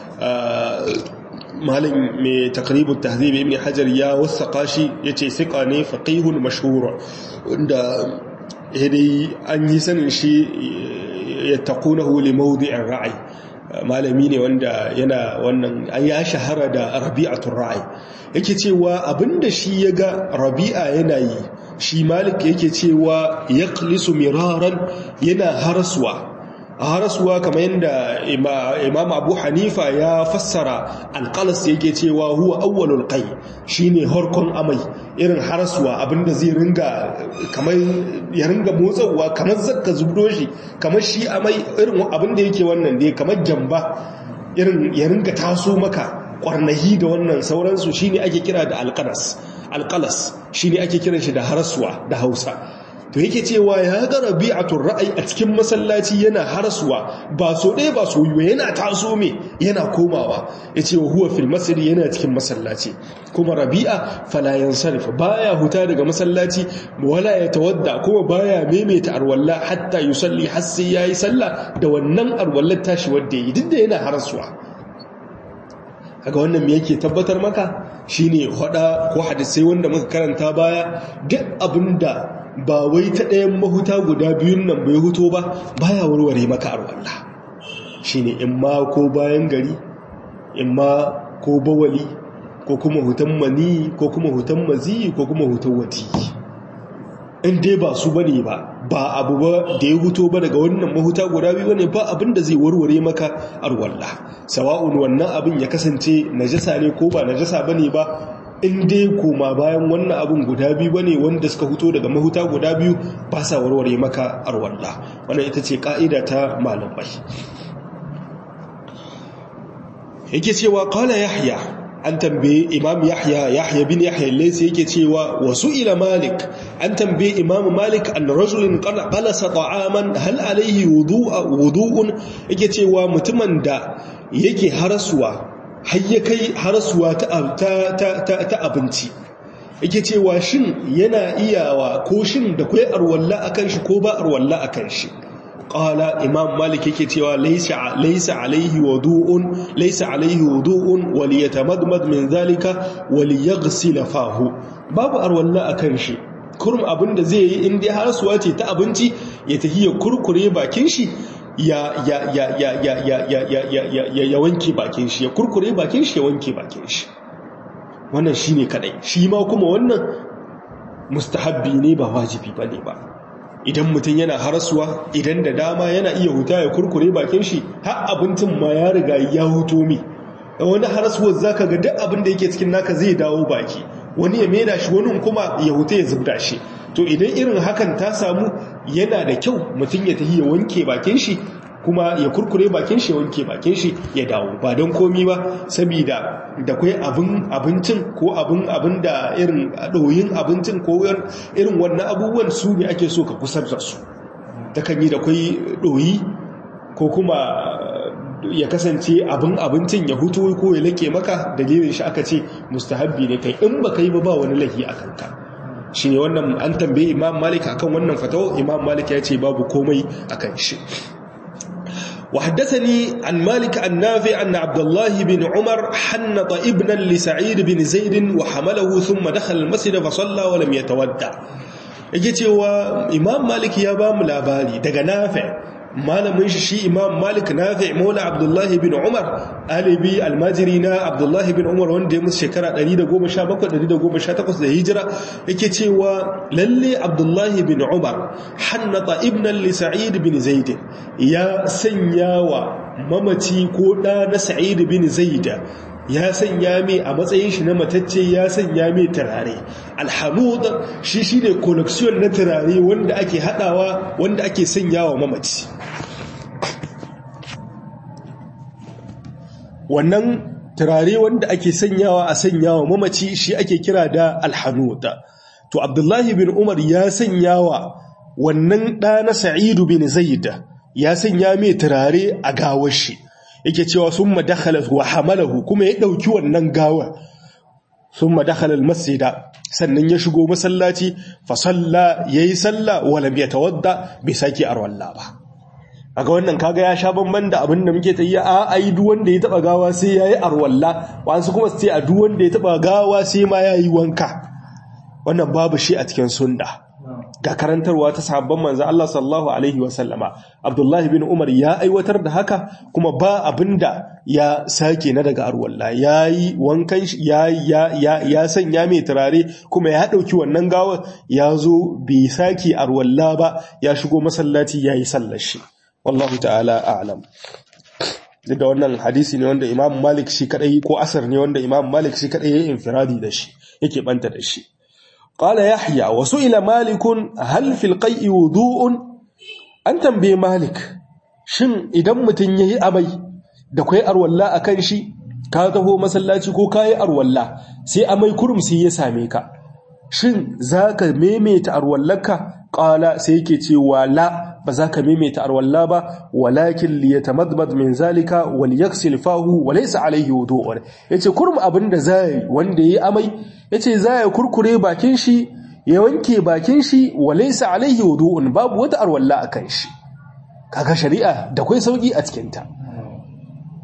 malin mai takribun tahzib ibn hajar ya wasaka shi yace siqa ne faqihun mashhur wanda dai an yi sanin shi yattaqunahu li mawdi'ir ra'ayi malami ne wanda yana wannan an ya shahara da rabi'atul ra'ayi yake cewa abinda shi ya ga rabi'a yana yi shi malik yake cewa ya klisu miraran yana harasuwa a harasuwa kamar yadda imam abu hanifa ya fassara alkalas yake cewa huwa awwalul kai shine harkon amai irin harasuwa abinda zai ringa kamar ya ringa motsawa kamar zakka zubdo shi kamar shi amai irin abinda yake wannan dai kamar gyamba irin ya ringa taso maka kwarnahi da wannan sauransu shine ake kira da alkalas alƙalas shi ne ake kiran shi da harasuwa da hausa to yake cewa ya ga rabi'atul ra'ayi a cikin masallaci yana harasuwa ba so ɗaya ba so yiwa yana taso me yana komawa ya ce wa huwa fil masjid yana cikin masallaci kuma rabi'a fala yansarif baya huta daga masallaci wala ya tawadda kuma baya maimaita arwalla hatta yusalli har sai yayi sallah da wannan arwallar tashi wanda yi duk da yana harasuwa kaga wannan me yake tabbatar maka shine hada ko hadisai wanda muka karanta baya duk abinda ba wai ta ɗayan mahuta guda biyun nan bai huto ba baya warware maka arwalla shine in ma ko bayan gari in ma ko bawali ko kuma hutan mani ko kuma hutan mazi ko kuma hutan wati in dai ba su bane ba ba abu ba da ya huto ba daga wannan mahuta guda biyu ne ba abin da zai warware maka arwalla sawa'un wannan abin ya kasance najasa ne ko ba najasa bane ba in dai koma bayan wannan abin guda biyu bane wanda suka huto daga mahuta guda biyu ba sa warware maka arwalla wannan ita ce ka'ida ta malamai yake cewa qala yahya an tambaye imam yahya yahya bin yahya laysa yake cewa wasu ila malik an tambaye imam malik an rajulin qalasa ta'aman hal alayhi wudu'a wudu'un yake cewa mutumin da yake harasuwa har ya kai harasuwa ta ta ta ta abinci yake cewa shin yana iyawa ko shin da kai arwalla akan shi ko ba arwalla akan shi qala imam malik yake cewa laysa laysa alayhi wudu'un laysa alayhi wudu'un wa liyatamadmad min zalika wa liyaghsil fahu babu arwalla akan shi kurum abinda zai yi in dai har suwa ce ta abinci ya tafi ya kurkure bakin shi ya ya ya ya ya ya ya ya ya ya wanke bakin shi ya kurkure bakin shi ya wanke bakin shi wannan shine kadai shi ma kuma wannan mustahabbi ne ba wajibi bane ba idan mutum yana harasuwa idan da dama yana iya huta ya kurkure bakin shi har abincin ma ya riga ya huto mi wani harasuwar zaka ga duk abin da yake cikin naka zai dawo baki wani ya mena shi wani kuma ya huta ya zubda shi to idan irin hakan ta samu yana da kyau mutum ya tafi ya wanke bakin shi kuma ya kurkure bakin shi ya wanke bakin shi ya dawo ba don komi ba saboda da kwai abin abincin ko abin abin da irin ɗoyin abincin ko irin wannan abubuwan su ne ake so ka kusar da su ta kan yi da kwai ɗoyi ko kuma ya kasance abin abincin ya hutu ko ya lake maka dalilin shi aka ce mustahabbi ne kai in ba kai ba ba wani lahi a kanka shi ne wannan an tambaye imam malik akan wannan fatawa imam malik ya ce babu komai akan shi وحدثني عن مالك النافع أن عبد الله بن عمر حنط ابنا لسعيد بن زيد وحمله ثم دخل المسجد فصلى ولم يتودع yake cewa imam malik ya ba mu labari daga nafi malamin shi shi imam malik nafi maula abdullahi bin umar alibi almajiri na abdullahi bin umar wanda ya musu shekara 117-118 da hijira yake cewa lalle abdullahi bin umar hannata ibnan li sa'id bin zaid ya sanya wa mamaci ko ɗa na sa'id bin zaid ya sanya mai a matsayin shi na matacce ya sanya mai turare alhamud shi shi ne collection na turare wanda ake hadawa wanda ake sanya wa mamaci wannan turare wanda ake sanyawa a sanya wa mamaci shi ake kira da alhamud to abdullahi bin umar ya sanya wa wannan ɗa na sa'idu bin zaid ya sanya mai turare a gawar shi yake cewa sun madakhala wa hamalahu kuma ya ɗauki wannan gawar sun madakhala masjida sannan ya shigo masallaci fa salla yayi salla walam yatawadda bai saki arwalla ba kaga wannan kaga ya sha bamban da abin da muke tayi a ai duk wanda ya taba gawa sai yayi arwalla wasu kuma su ce a duk wanda ya taba gawa sai ma yayi wanka wannan babu shi a cikin sunna ga karantarwa ta sahabban manzo Allah sallallahu alaihi wa sallama Abdullah bin Umar ya aiwatar da haka kuma ba abinda ya sake na daga arwalla yayi wankan ya ya ya ya sanya mai turare kuma ya dauki wannan gawa ya zo bai sake arwalla ba ya shigo masallaci yayi sallar shi wallahu ta'ala a'lam da wannan hadisi ne wanda Imam Malik shi kadai ko asar ne wanda Imam Malik shi kadai yayin infiradi da shi yake banta da shi قال يحيى وسئل مالك هل في القيء وضوء an tambaye malik shin idan mutum yayi amai da kai arwalla akan shi ka taho masallaci ko kai arwalla sai amai kurum sai ya same ka shin zaka maimaita arwallarka qala sai yake cewa la ba za ka maimaita arwalla ba walakin li yatamadmad min zalika wal yaksil fahu wa laysa alayhi wudu'un yace kurum abinda zai wanda yayi amai yace zai kurkure bakin shi ya wanke bakin shi wa laysa alayhi wudu'un babu wata arwalla akan shi kaga shari'a da kai sauki a cikin ta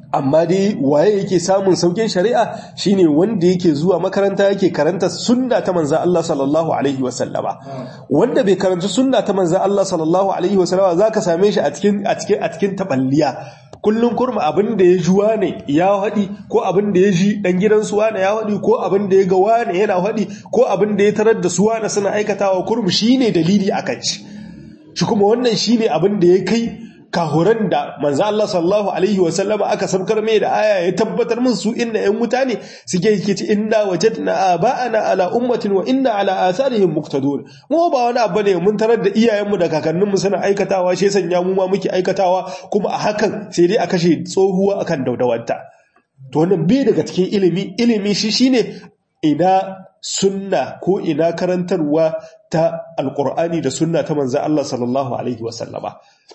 amma dai waye yake samun saukin shari'a shine wanda yake zuwa makaranta yake karanta sunna ta manzo Allah sallallahu alaihi wasallama wanda bai karanta sunna ta manzo Allah sallallahu alaihi wasallama zaka same shi a cikin a cikin a cikin taballiya kullun kurma abin da ya ji wane ya haɗi ko abin da ya ji ɗan gidan su wane ya haɗi ko abin da ya ga wane yana haɗi ko abin da ya tarar da su wane suna aikatawa kurmu shine dalili akan shi shi kuma wannan shine abin da ya kai kahuran da manzo Allah sallallahu alaihi wa sallama aka sabkar mai da aya ya tabbatar min su inna yan mutane suke yake ci inna wajadna aba'ana ala ummatin wa inna ala atharihim muqtadun mu ba wani abu ne mun tarar da iyayenmu da kakanninmu suna aikatawa shi sanya mu ma muke aikatawa kuma a hakan sai dai a kashe tsohuwa akan daudawanta to wannan bai daga cikin ilimi ilimi shi shine ina sunna ko ina karantarwa ta alqur'ani da sunna ta manzo Allah sallallahu alaihi wa sallama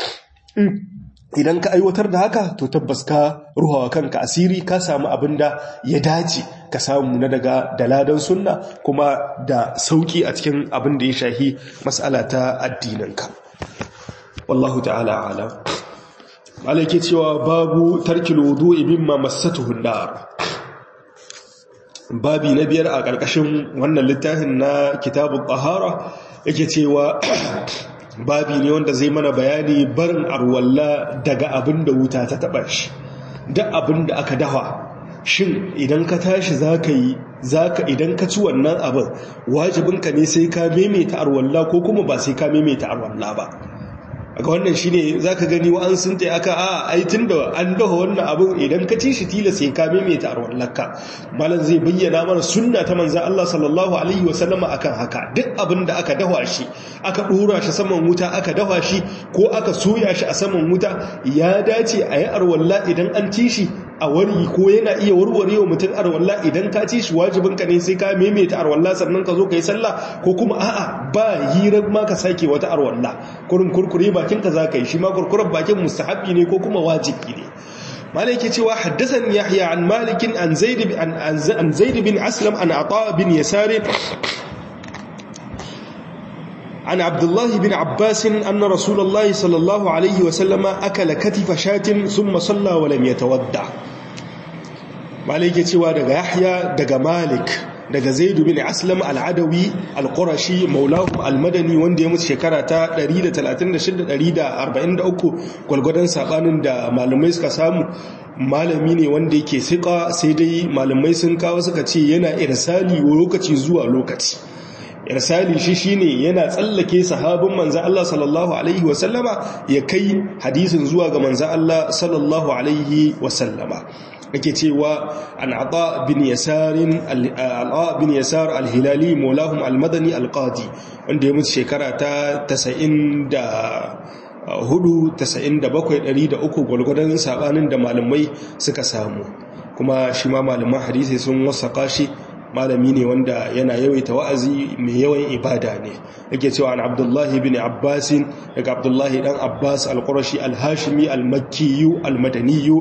idan ka aiwatar da haka to tabbas ka ruhawa kanka asiri ka samu abin da ya dace ka samu na daga daladan sunna kuma da sauki a cikin abin da ya shahi mas'ala ta addininka wallahu ta'ala alam malaki cewa babu tarkil wudu'i mimma massatuhu nar babi na biyar a ƙarƙashin wannan littafin na kitabun tahara yake cewa babi ne wanda zai mana bayani barin arwalla daga abin da wuta ta taba shi duk abin da aka dawa shin idan ka tashi zaka yi zaka idan ka ci wannan abin wajibinka ne sai ka maimaita arwalla ko kuma ba sai ka maimaita arwalla ba ga wannan shine zaka gani wa an sun aka a ai tunda an dafa wannan abin idan ka ci shi tila sai ka maimaita arwallarka malam zai bayyana mana sunna ta manzon Allah sallallahu alaihi wasallama akan haka duk abin da aka dafa shi aka dora shi saman wuta aka dafa shi ko aka soya shi a saman wuta ya dace a yi arwalla idan an ci shi a wari ko yana iya warware wa mutum arwalla idan ka ci shi wajibinka ne sai ka maimaita arwalla sannan ka zo ka yi sallah ko kuma a'a ba hirar ma ka sake wata arwalla kurin kurkure bakinka za ka yi shi ma kurkuren bakin mustahabi ne ko kuma wajibi ne malai ke cewa haddasan yahya an malikin an zaid an zaid bin aslam an ata bin yasar عن عبد الله بن عباس أن رسول الله صلى الله عليه وسلم أكل كتف شاة ثم صلى ولم يتودع مالك يتوى دقى يحيى دقى مالك daga zaidu bin aslam al'adawi al-qurashi maulahum al-madani wanda ya mutu shekara ta 136-143 gwalgwadon sabanin da malamai suka samu malami ne wanda yake siƙa sai dai malamai sun kawo suka ce yana irsali lokaci zuwa lokaci irsali shi shine yana tsallake sahabin manzo Allah sallallahu alaihi wasallama ya kai hadisin zuwa ga manzo Allah sallallahu alaihi wasallama yake cewa an ata bin yasarin al bin yasar al-hilali maulahum al-madani al-qadi wanda ya mutu shekara ta 90 da hudu tasa'in da bakwai ɗari da uku gwalgwadon saɓanin da malamai suka samu kuma shi ma malaman hadisi sun wasaka shi malami ne wanda yana yawaita wa'azi mai yawan ibada ne yake cewa an abdullahi bin abbasin daga abdullahi dan abbas al-qurashi al-hashimi al-makkiyu al-madaniyu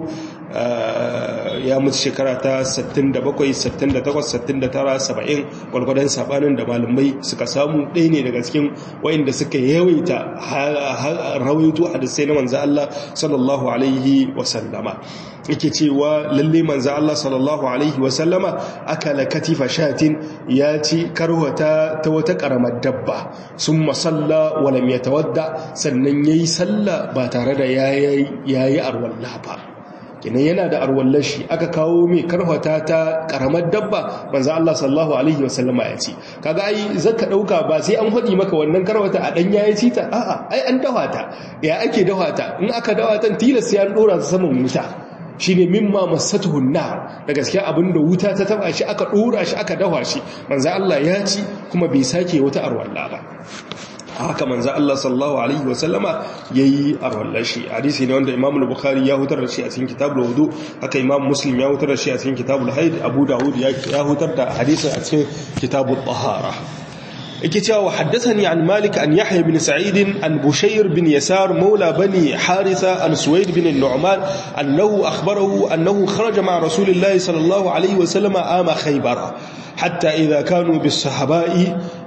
ya mutu shekara ta 67 68 69 70 gwalgwadon sabanin da malamai suka samu ɗaya ne daga cikin wayanda suka yawaita rawaito hadisai na manzo Allah sallallahu alaihi wasallama yake cewa lalle manzo Allah sallallahu alaihi wasallama akala katifa shatin ya ci karwata ta wata karamar dabba sun masalla walam yatawadda sannan yayi sallah ba tare da yayi yayi arwalla ba kenan yana da arwallar shi aka kawo mai karfata ta karamar dabba manzo Allah sallallahu alaihi wasallama ya ce kaga ai zaka dauka ba sai an hadi maka wannan karfata a dan yayi ci ta a'a ai an dawa ta ya ake dawa ta in aka dawa ta tilas sai an dora ta saman wuta shine mimma masatuhu nar da gaskiya abinda wuta ta taba shi aka dora shi aka dawa shi manzo Allah ya ci kuma bai sake wata arwalla ba haka manzo Allah sallallahu alaihi wasallama yayi arwallashi hadisi ne wanda Imam al-Bukhari ya hutar da shi a cikin kitabul wudu haka Imam Muslim ya hutar da shi a cikin kitabul haid Abu Dawud ya hutar da hadisin a cikin kitabul tahara yake cewa haddathani an Malik an Yahya bin Sa'id an Bushayr bin Yasar mawla bani Haritha an Suwaid bin Nu'man annahu akhbarahu annahu kharaja ma'a Rasulillahi sallallahu alaihi wasallama ama Khaybar حتى إذا كانوا بالصحباء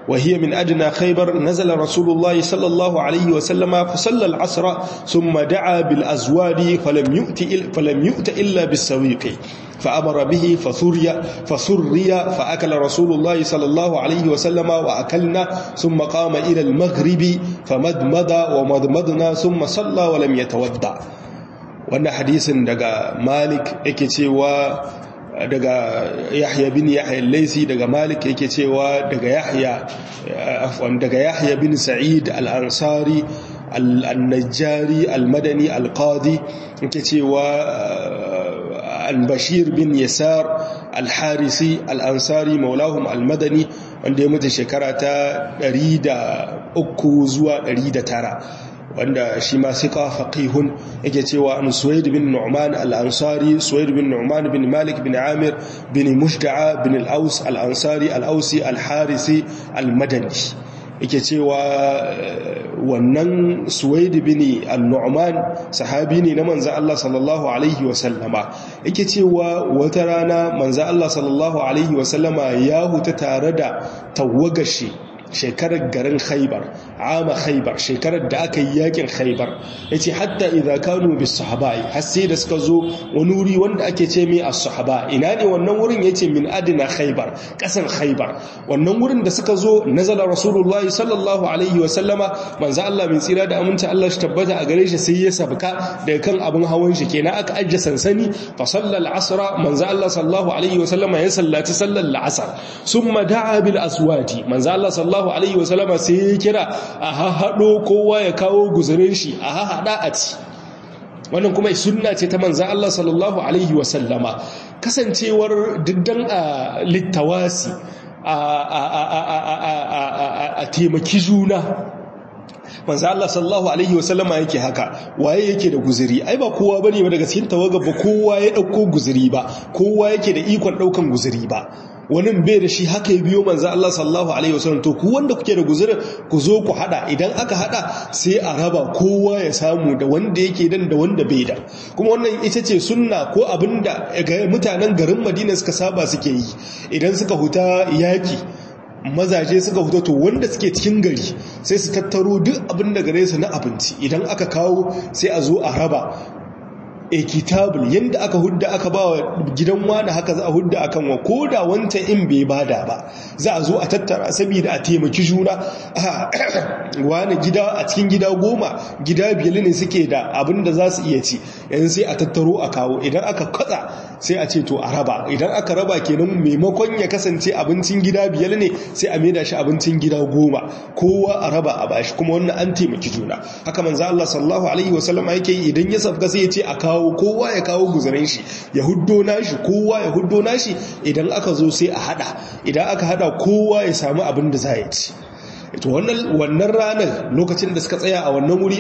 وهي من أدنى خيبر نزل رسول الله صلى الله عليه وسلم فصلى العصر ثم دعا بالأزواد فلم يؤت, فلم يؤت إلا بالسويق فأمر به فثري فثري فأكل رسول الله صلى الله عليه وسلم وأكلنا ثم قام إلى المغرب فمدمد ومدمدنا ثم صلى ولم يتودع وأن حديث دقى مالك اكتي daga yahya bin yahya laisi daga malik yake cewa daga yahya afwan daga yahya bin sa'id al-ansari al-najjari al-madani al-qadi yake cewa al-bashir bin yasar al-harisi al-ansari maulahum al-madani wanda ya mutu shekara ta 103 zuwa 109 wanda shi ma siqa faqihun yake cewa an suwaid bin nu'man al-ansari suwaid bin nu'man bin malik bin amir bin mushta'a bin al-aus al-ansari al-ausi al-harisi al-madani yake cewa wannan suwaid bin al-nu'man sahabi ne na manzo Allah sallallahu alaihi wa sallama yake cewa wata rana manzo Allah sallallahu alaihi wa sallama ya huta tare da tawagashi shekarar garin khaibar ama khaibar shekarar da aka yi yakin khaibar ya ce hatta idha kanu bis sahabai har sai da suka zo wani wuri wanda ake ce mai as sahaba ina ne wannan wurin ya ce min adina khaibar kasan khaibar wannan wurin da suka zo nazala rasulullahi sallallahu alaihi wa sallama manzo Allah min tsira da aminci Allah shi tabbata a gare shi sai ya sabka daga kan abin hawan shi kenan aka ajje sansani fa sallal asra manzo Allah sallallahu alaihi wa sallama ya sallaci sallar al-asr summa da'a bil aswati manzo Allah sallallahu alaihi wasallama sai ya kira a haɗo kowa ya kawo guzurin shi a haɗa a ci wannan kuma sunna ce ta manzan Allah sallallahu alaihi wasallama kasancewar diddan a littawasi a taimaki juna manzo Allah sallallahu alaihi wasallama yake haka waye yake da guzuri ai ba kowa bane ba daga cikin tawaga ba kowa ya dauko guzuri ba kowa yake da ikon daukan guzuri ba wani bai da shi haka ya biyo manzo Allah sallallahu alaihi wasallam to ku wanda kuke da guzurin ku zo ku hada idan aka hada sai a raba kowa ya samu da wanda yake dan da wanda bai da kuma wannan ita ce sunna ko abinda mutanen garin Madina suka saba suke yi idan suka huta yaki mazaje suka fito to wanda suke cikin gari sai su tattaro duk abin da gare su na abinci idan aka kawo sai a zo a raba a kitabul yadda aka hudda aka ba wa gidan wani haka za a hudda akan wa ko da wancan in bai bada ba za a zo a tattara saboda a taimaki juna wani gida a cikin gida goma gida biyar ne suke da abin da za su iya ci yanzu sai a tattaro a kawo idan aka kwatsa sai a ce to a raba idan aka raba kenan maimakon ya kasance abincin gida biyar ne sai a maida shi abincin gida goma kowa a raba a bashi kuma wannan an taimaki juna haka manzo Allah sallallahu alaihi wasallam yake yi idan ya safka sai ya ce a kawo kowa ya kawo guzarin shi ya huddo nashi kowa ya huddo nashi idan aka zo sai a hada idan aka hada kowa ya samu abin da za ya ci to wannan wannan ranar lokacin da suka tsaya a wannan wuri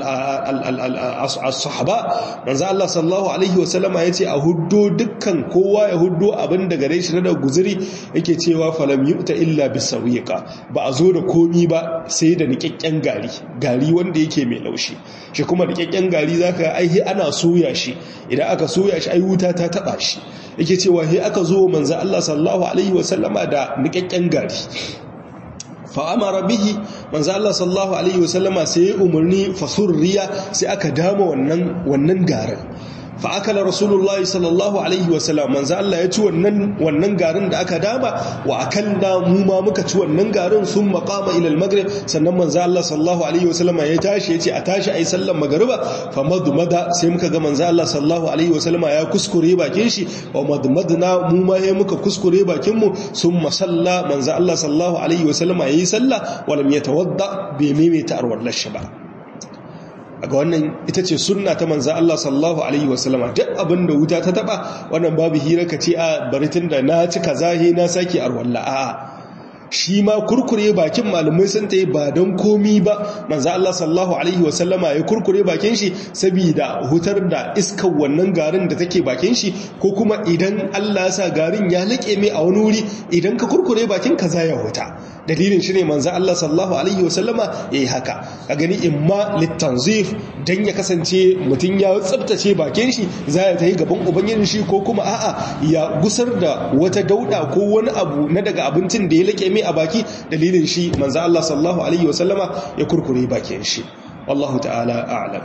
as-sahaba manzo Allah sallallahu alaihi wasallama yace a huddo dukkan kowa ya huddo abin da gare shi na da guzuri yake cewa falam yu'ta illa bisawiqa ba a zo da komi ba sai da nikakken gari gari wanda yake mai laushi shi kuma nikakken gari zaka ai ana soya shi idan aka soya shi ai wuta ta taba shi yake cewa he aka zo manzo Allah sallallahu alaihi wasallama da nikakken gari fa'amara bihi manzo Allah sallallahu alaihi wasallama sai ya umarni fasurriya sai aka dama wannan wannan garin fa akala rasulullahi sallallahu alaihi wasallam manzo Allah ya ci wannan wannan garin da aka dama wa akalna mu ma muka ci wannan garin sun maqama ila al-maghrib sannan manzo Allah sallallahu alaihi wasallam ya tashi yace a tashi ayi sallar magriba fa madmada sai muka ga manzo Allah sallallahu alaihi wasallam ya kuskure bakin shi wa madmadna mu ma ya muka kuskure bakin mu summa salla manzo Allah sallallahu alaihi wasallam yayi sallah wa lam yatawadda bi mimita arwallar shi ba ga wannan ita ce sunna ta manza Allah sallallahu alaihi wasallama duk abin da wuta ta taba wannan babu hira ka ce a bari tun da na ci kazahe na sake arwalla a shi ma kurkure bakin malamai sun ta yi ba don komi ba manza Allah sallallahu alaihi wasallama ya kurkure bakin shi saboda hutar da iskar wannan garin da take bakin shi ko kuma idan Allah ya sa garin ya laƙe mai a wani wuri idan ka kurkure bakin ka za ya huta dalilin shi ne manzo Allah sallallahu alaihi wasallama yayi haka a gani imma litanzif dan ya kasance mutun ya tsaftace bakin shi za ya tayi gaban ubangijin shi ko kuma a'a ya gusar da wata dauda ko wani abu na daga abincin da ya lake mai a baki dalilin shi manzo Allah sallallahu alaihi wasallama ya kurkure bakin shi wallahu ta'ala a'lam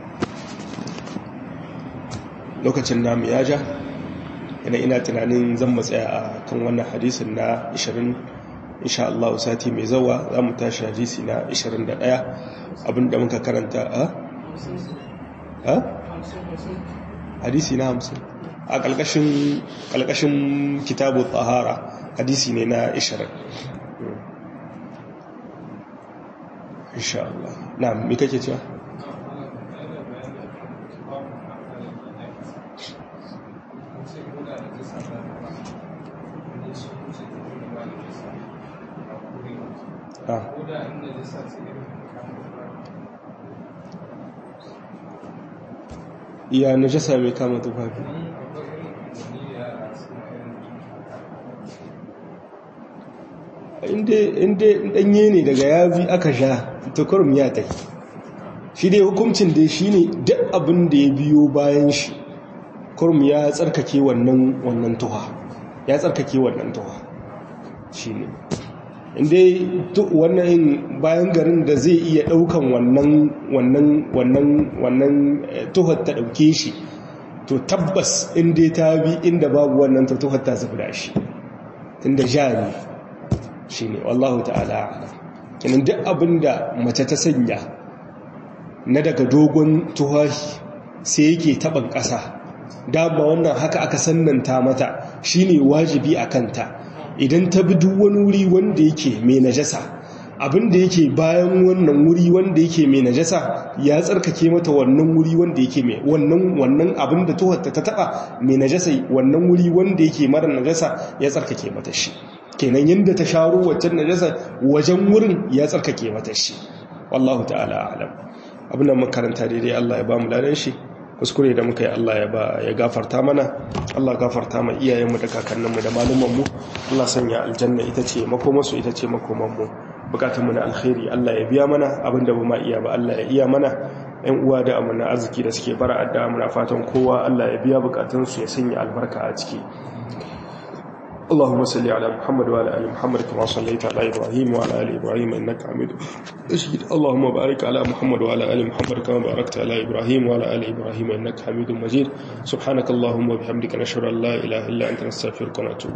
lokacin namu ya ja ina ina tunanin zan matsaya a kan wannan hadisin na 20 insha Allah sati mai zawa za mu tashi hadisi na 21 abinda muka karanta a ha hadisi na 50 a kalkashin kalkashin kitabu tsahara hadisi ne na 20 insha Allah na me kake cewa iya najasa mai kama tufafi inda danye ne daga yabi aka sha tukurum ya ta shi dai hukuncin dai shi ne duk abin da ya biyo bayan shi kurum ya tsarkake wannan wannan tuha ya tsarkake wannan tuha shi ne inda wannan bayan garin da zai iya daukan wannan wannan wannan wannan tuhar ta dauke shi to tabbas inda ta bi inda babu wannan ta tuhar ta zafi da shi tunda jari shi ne wallahu ta'ala kinan duk abinda mace ta sanya na daga dogon tuhahi sai yake taban ƙasa dama wannan haka aka sannanta mata shine wajibi a kanta idan ta bi duk wani wuri wanda yake mai najasa abinda yake bayan wannan wuri wanda yake mai najasa ya tsarkake mata wannan wuri wanda yake mai wannan wannan abinda tuhatta ta taba mai najasa wannan wuri wanda yake mara najasa ya tsarkake mata shi kenan yanda ta sharo waccan najasa wajen wurin ya tsarkake mata shi wallahu ta'ala a'lam abin da makaranta daidai Allah ya ba mu ladan shi kuskure da muka yi Allah ya ba ya gafarta mana Allah gafarta ma iyayenmu da kakanninmu da malumanmu Allah sanya aljanna ita ce makomarsu ita ce makomanmu bukatunmu na alkhairi Allah ya biya mana abinda ba ma iya ba Allah ya iya mana ɗan uwa da amana arziki da suke bara adda muna fatan kowa Allah ya biya bukatunsu ya sanya albarka a ciki اللهم صل على محمد وعلى ال محمد كما صليت على ابراهيم وعلى ال ابراهيم انك حميد مجيد اللهم بارك على محمد وعلى ال محمد كما باركت على ابراهيم وعلى ال ابراهيم انك حميد مجيد سبحانك اللهم وبحمدك نشهد ان لا اله الا انت نستغفرك ونتوب